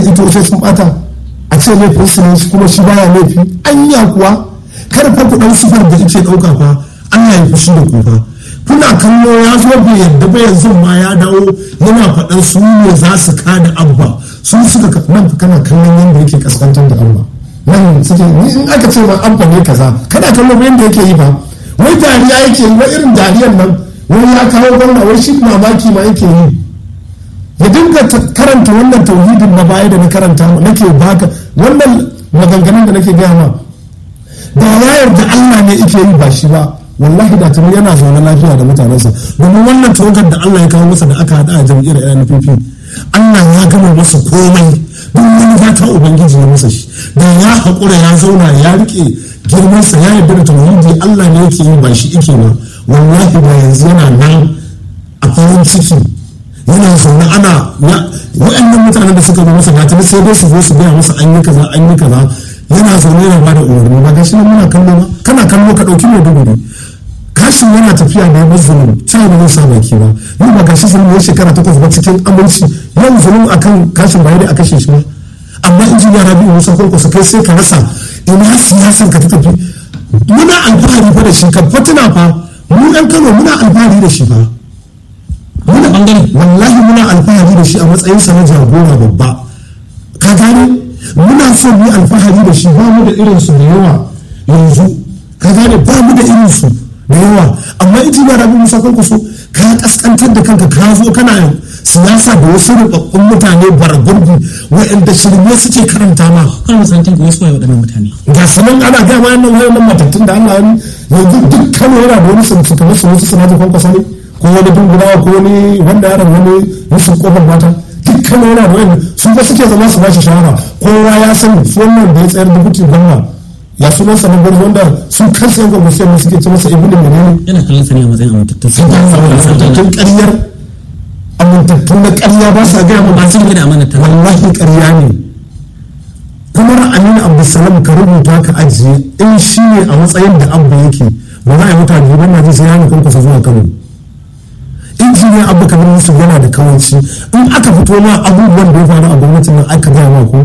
ito sai sun bata a ce laifin su ne kuma shi baya laifi anya kuwa kar fa ku dan sufar da yake dauka fa Allah ya fushi da ku fa kuna kallo ya zo bai yadda ba yanzu ma ya dawo yana faɗan su ne za su kada abba su suka nan kana kallon yadda yake kaskantar da abba nan suke ni in aka ce ma abba ne kaza kana kallon yadda yake yi ba wai dariya yake yi wai irin dariyar nan wai ya kawo gwamna wai shi mamaki ma yake yi ya dinga karanta wannan tauhidin na baya da na karanta nake baka wannan maganganun da nake gaya ma da ya yarda Allah ne yake yi ba shi ba wallahi da tuni yana zaune lafiya da mutanensa domin wannan tawagar da Allah ya kawo masa da aka hada a jam'iyyar NPP Allah ya gama masa komai duk wani fata ubangiji ya masa shi da ya haƙura ya zauna ya rike girmansa ya yarda da tauhidi Allah ne yake yi ba shi yake ba wallahi ba yanzu yana nan a farin ciki yana zaune ana wa'annan mutanen da suka zo masa gata sai dai su zo su gaya masa an yi kaza an yi kaza yana zaune yana bada umarni ba gashi nan muna kallo ba kana kallo ka dauki mai dubu kashin yana tafiya da yabar zulum ta ba zai sa baki ba ni ba gashi zulum ya shekara takwas ba cikin aminci yan zulum akan kashin ba da a kashe shi ba amma injiniya rabi'u musa kwankwasa kai sai ka rasa ina siyasar ka ta tafi muna alfahari fa da shi kan fatina fa mu ɗan kano muna alfahari da shi fa muna bangare wallahi muna alfahari da shi a matsayin sa na jagora babba ka gane muna so mu alfahari da shi ba mu da irin su da yawa yanzu ka gane ba mu da irin su da yawa amma in ba rabu musa kwankwaso ka kaskantar da kanka ka zo kana siyasa da wasu rubabbun mutane baragurbi wa'anda shirme suke karanta ma kan musantin ko wasu waɗannan mutane ga su nan ana gama yannan wayannan matattun da Allah ya yanzu duk kano yana da wani sunci kamar su wasu sanatin kwankwasa ne ko wani dungulawa ko wani wanda yaron wani rashin kofar mata dukkan yana da wani su ba suke zama su bashi shawara kowa ya sani su wannan da ya tsayar da kuke gwamna ya sunan sa gwarzo wanda sun kansu yan gwamnati sai suke ce masa ibnu menene yana kallon sa ne a matsayin amintattun sun ga amintattun ƙaryar amintattun na ƙarya ba sa gaya mu ba su da amanata wallahi ƙarya ne kuma aminu abdulsalam ka rubuta ka ajiye in shi ne a matsayin da abba yake ba za a yi mutane ban na ji sai ya nufin kusa zuwa kano injiniya abu kamar yusuf yana da kawanci in aka fito ma abubuwan da ya faru a gwamnatin nan aka gaya ma ko